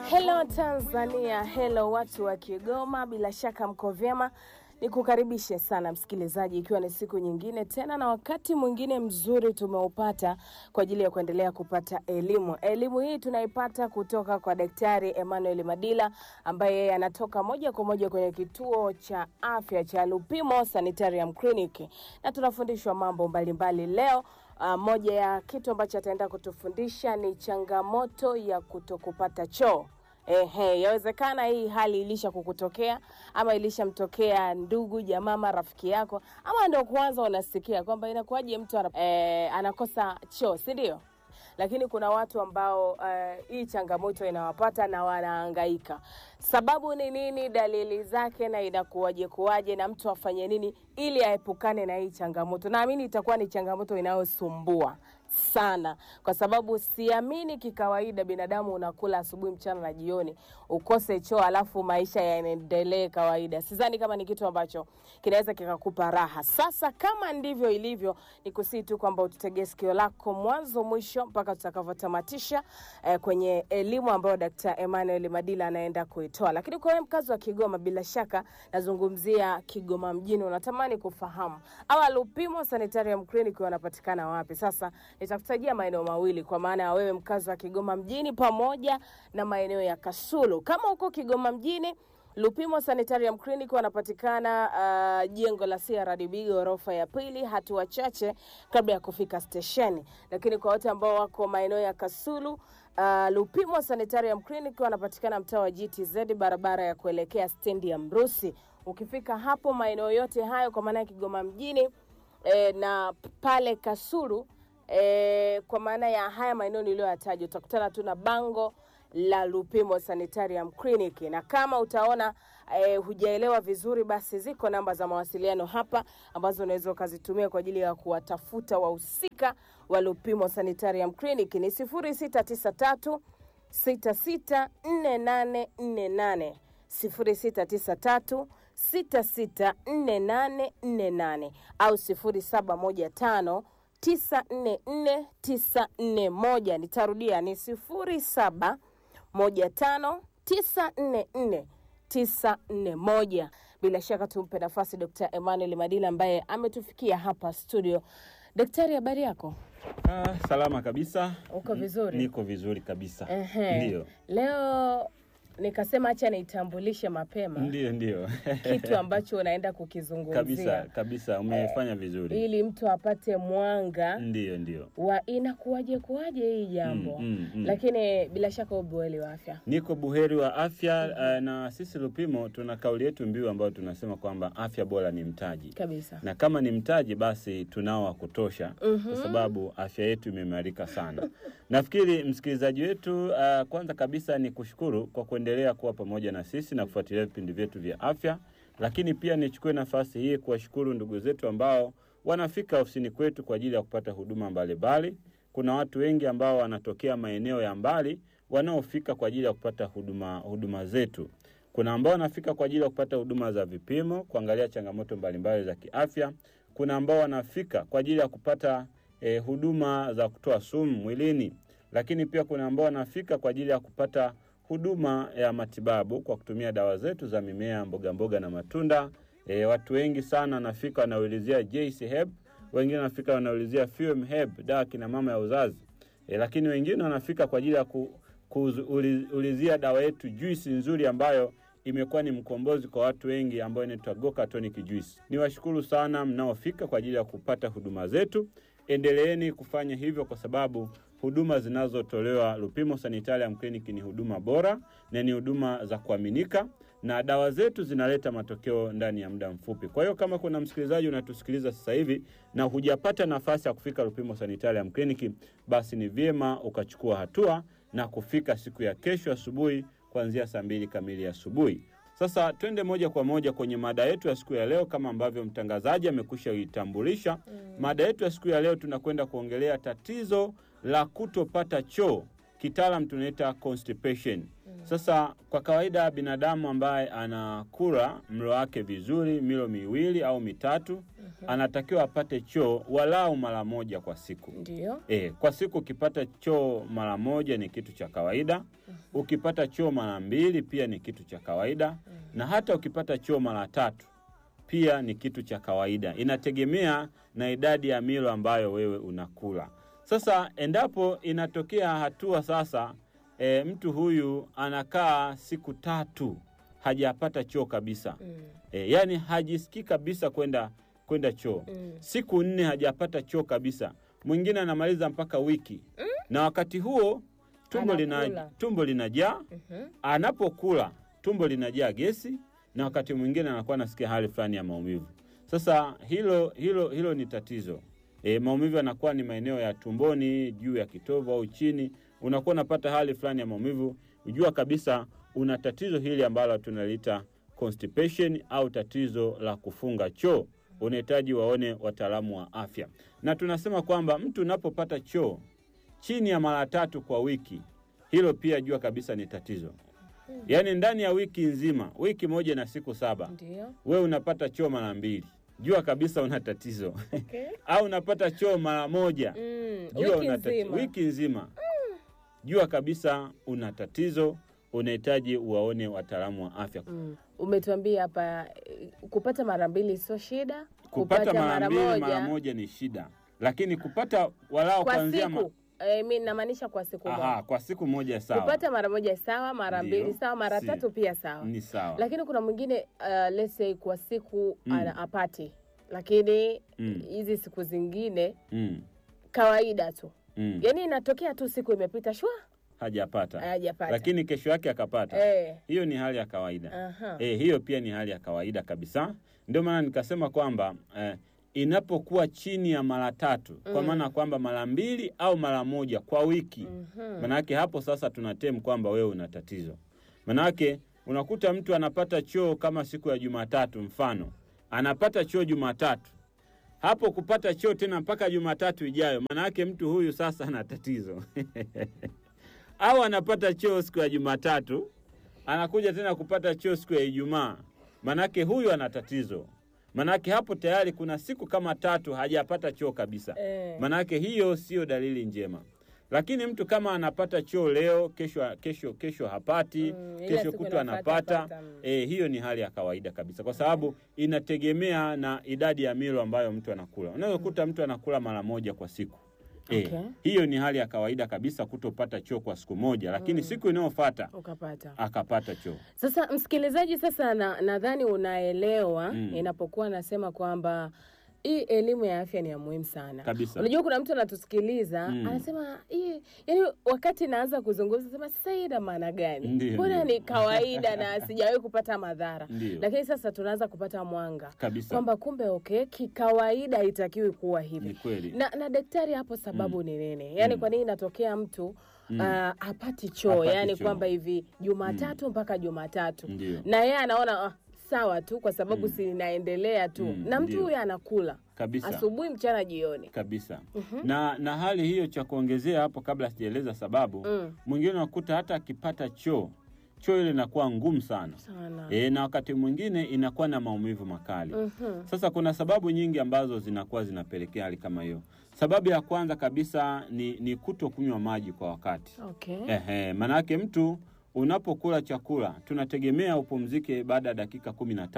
Hello Tanzania, hello watu wa Kigoma, bila shaka mko vyema. Nikukaribishe sana msikilizaji, ikiwa ni siku nyingine tena na wakati mwingine mzuri tumeupata kwa ajili ya kuendelea kupata elimu. Elimu hii tunaipata kutoka kwa Daktari Emmanuel Madila ambaye yeye anatoka moja kwa moja kwenye kituo cha afya cha Lupimo Sanitarium Clinic, na tunafundishwa mambo mbalimbali leo. Uh, moja ya kitu ambacho ataenda kutufundisha ni changamoto ya kutokupata choo. Ehe, yawezekana hii hali ilisha kukutokea ama ilishamtokea ndugu jamaa ama rafiki yako, ama ndio kwanza unasikia kwamba inakuwaje mtu ana, eh, anakosa choo, si ndio? Lakini kuna watu ambao eh, hii changamoto inawapata na wanahangaika. Sababu ni nini? Dalili zake na inakuwaje kuwaje, na mtu afanye nini ili aepukane na hii changamoto? Naamini itakuwa ni changamoto inayosumbua sana kwa sababu siamini kikawaida binadamu unakula asubuhi, mchana na jioni ukose choo alafu maisha yaendelee kawaida. Sidhani kama ni kitu ambacho kinaweza kikakupa raha. Sasa kama ndivyo ilivyo, ni kusii tu kwamba ututegee sikio lako mwanzo mwisho mpaka tutakavyotamatisha eh, kwenye elimu ambayo Dkt. Emmanuel Madila anaenda kuitoa. Lakini kwa wewe mkazi wa Kigoma, bila shaka nazungumzia Kigoma mjini, unatamani kufahamu hawa Lupimo Sanitarium Clinic wanapatikana wapi? Sasa nitakutajia maeneo mawili kwa maana ya wewe mkazi wa Kigoma mjini pamoja na maeneo ya Kasulu. Kama uko Kigoma mjini, Lupimo Sanitarium Clinic wanapatikana uh, jengo la CRDB ghorofa ya pili, hatua chache kabla ya kufika stesheni. Lakini kwa wote ambao wako maeneo ya Kasulu, uh, Lupimo Sanitarium Clinic wanapatikana mtaa wa GTZ, barabara ya kuelekea stendi ya Mrusi. Ukifika hapo maeneo yote hayo kwa maana ya Kigoma mjini eh, na pale Kasulu E, kwa maana ya haya maeneo niliyoyataja utakutana tu na bango la Lupimo Sanitarium Clinic, na kama utaona e, hujaelewa vizuri, basi ziko namba za mawasiliano hapa ambazo unaweza ukazitumia kwa ajili ya kuwatafuta wahusika wa Lupimo Sanitarium Clinic ni 0693 664848 0693 664848 au 0715 944941 nitarudia ni sifuri saba moja tano tisa nne nne tisa nne moja. Bila shaka tumpe nafasi Dkt. Emmanuel Madila ambaye ametufikia hapa studio. Daktari, habari yako? Ah, salama kabisa. Uko vizuri? Niko vizuri kabisa. Ehe. Ndio. Leo nikasema acha nitambulishe mapema Ndio, ndio. kitu ambacho unaenda kukizungumzia kabisa kabisa, umefanya vizuri. ili mtu apate mwanga Ndio, ndio. wa inakuwaje kuwaje hii jambo Mm, mm, mm. lakini bila shaka ubuheri wa afya Niko buheri wa afya eh, na sisi Lupimo tuna kauli yetu mbiu ambayo tunasema kwamba afya bora ni mtaji. kabisa na kama ni mtaji basi tunao wa kutosha kwa sababu afya yetu imeimarika sana. Nafikiri msikilizaji wetu, uh, kwanza kabisa ni kushukuru kwa kuendelea kuwa pamoja na sisi na kufuatilia vipindi vyetu vya afya, lakini pia nichukue nafasi hii kuwashukuru ndugu zetu ambao wanafika ofisini kwetu kwa ajili ya kupata huduma mbalimbali. Kuna watu wengi ambao wanatokea maeneo ya mbali wanaofika kwa ajili ya kupata huduma, huduma zetu kuna ambao wanafika kwa ajili ya kupata huduma za vipimo, kuangalia changamoto mbalimbali za kiafya. Kuna ambao wanafika kwa ajili ya kupata eh, huduma za kutoa sumu mwilini, lakini pia kuna ambao wanafika kwa ajili ya kupata huduma ya matibabu kwa kutumia dawa zetu za mimea, mboga mboga na matunda. E, watu wengi sana wanafika wanaulizia JC Herb, wengine wanafika wanaulizia Fuem Herb, dawa kina mama ya uzazi e, lakini wengine wanafika kwa ajili ya ku, kuulizia dawa yetu juisi nzuri ambayo imekuwa ni mkombozi kwa watu wengi ambayo inaitwa Goka Tonic Juice. Niwashukuru sana mnaofika kwa ajili ya kupata huduma zetu. Endeleeni kufanya hivyo kwa sababu huduma zinazotolewa Lupimo Sanitarium Clinic ni huduma bora na ni huduma za kuaminika na dawa zetu zinaleta matokeo ndani ya muda mfupi. Kwa hiyo kama kuna msikilizaji unatusikiliza sasa hivi na hujapata nafasi ya kufika Lupimo Sanitarium Clinic, basi ni vyema ukachukua hatua na kufika siku ya kesho asubuhi kuanzia saa mbili kamili asubuhi. Sasa twende moja kwa moja kwenye mada yetu ya siku ya leo, kama ambavyo mtangazaji amekwisha itambulisha. Mada yetu ya siku ya leo tunakwenda kuongelea tatizo la kutopata choo, kitaalam tunaita constipation. Sasa kwa kawaida binadamu ambaye anakula mlo wake vizuri, milo miwili au mitatu anatakiwa apate choo walau mara moja kwa siku. Ndio. E, kwa siku ukipata choo mara moja ni kitu cha kawaida. Ukipata choo mara mbili pia ni kitu cha kawaida, na hata ukipata choo mara tatu pia ni kitu cha kawaida. Inategemea na idadi ya milo ambayo wewe unakula. Sasa endapo inatokea hatua sasa, e, mtu huyu anakaa siku tatu hajapata choo kabisa Mm. e, yani hajisikii kabisa kwenda kwenda choo Mm. siku nne hajapata choo kabisa, mwingine anamaliza mpaka wiki na wakati huo tumbo, lina, Anakula. tumbo linajaa. Mhm. Anapokula tumbo linajaa gesi, na wakati mwingine anakuwa anasikia hali fulani ya maumivu. Sasa hilo hilo hilo ni tatizo. E, maumivu yanakuwa ni maeneo ya tumboni, juu ya kitovu au chini, unakuwa unapata hali fulani ya maumivu, ujua kabisa una tatizo hili ambalo tunaliita constipation au tatizo la kufunga choo. Unahitaji waone wataalamu wa afya, na tunasema kwamba mtu unapopata choo chini ya mara tatu kwa wiki, hilo pia jua kabisa ni tatizo. Yaani ndani ya wiki nzima, wiki moja na siku saba, Ndio. wewe unapata choo mara mbili, jua kabisa una tatizo. Okay. au unapata choo mara moja, Mm. jua Wiki una tatizo. nzima. Wiki nzima, jua kabisa una tatizo, unahitaji uwaone wataalamu wa afya. Mm. Umetuambia hapa eh, kupata mara mbili sio shida, Kupata mara mbili mara moja ni shida, lakini kupata walau kwa kuanzia ma- siku eh, mi namaanisha kwa siku Aha, moja. kwa siku moja sawa, Kupata mara moja sawa, mara Ndio. mbili sawa, mara Si. tatu pia sawa. ni sawa. Lakini kuna mwingine uh, let's say kwa siku Mm. ana apati, lakini Mm. hizi siku zingine Mm, kawaida tu, mm. yaani inatokea tu siku imepita shwa hajapata hajapata. lakini kesho yake akapata. eh, Hiyo ni hali ya kawaida. aha. Eh, hiyo pia ni hali ya kawaida kabisa. Ndio maana nikasema kwamba eh, inapokuwa chini ya mara tatu, kwa maana kwamba mara mbili au mara moja kwa wiki, Mhm. manake hapo sasa tunatem kwamba wewe una tatizo. Manake unakuta mtu anapata choo kama siku ya Jumatatu, mfano anapata choo Jumatatu, hapo kupata choo tena mpaka Jumatatu ijayo, manake mtu huyu sasa ana tatizo au anapata choo siku ya Jumatatu anakuja tena kupata choo siku ya Ijumaa, manake huyu ana tatizo. Manake hapo tayari kuna siku kama tatu hajapata choo kabisa. Eh. Manake hiyo sio dalili njema. Lakini mtu kama anapata choo leo, kesho kesho kesho hapati, Mm, ila kesho siku kutwa inafuata anapata, apata, mm. eh, hiyo ni hali ya kawaida kabisa, kwa sababu inategemea na idadi ya milo ambayo mtu anakula. Unaweza kukuta mtu anakula mara moja kwa siku. Eh, Okay. hiyo ni hali ya kawaida kabisa kutopata choo kwa siku moja, lakini siku inayofuata Ukapata. akapata choo. Sasa msikilizaji, sasa na- nadhani unaelewa Mm. inapokuwa nasema kwamba hii elimu ya afya ni ya muhimu sana. Kabisa. Unajua kuna mtu anatusikiliza Mm. anasema hii, yani wakati naanza kuzungumza sema sasa hii ina maana gani? Ndiyo, Mbona ndiyo. ni kawaida na sijawahi kupata madhara, Ndiyo. lakini sasa tunaanza kupata mwanga Kabisa. kwamba kumbe okay, kikawaida haitakiwi kuwa hivi Ni kweli. na, na daktari hapo sababu ni nini? Yaani Mm. kwa nini inatokea mtu Mm. ah, hapati choo, Hapati yaani choo. kwamba hivi Jumatatu mpaka Jumatatu Ndio. na yeye anaona ah, sawa tu kwa sababu si inaendelea tu Mm, na mtu ndio. huyo anakula Kabisa. asubuhi, mchana, jioni. kabisa na na hali hiyo, cha kuongezea hapo, kabla sijaeleza sababu, Mm. mwingine unakuta hata akipata choo choo ile inakuwa ngumu sana Sana. e, na wakati mwingine inakuwa na maumivu makali. Mhm. Sasa kuna sababu nyingi ambazo zinakuwa zinapelekea hali kama hiyo. Sababu ya kwanza kabisa ni, ni kuto kunywa maji kwa wakati. Okay. Ehe, manake mtu unapokula chakula tunategemea upumzike baada ya dakika kumi na tano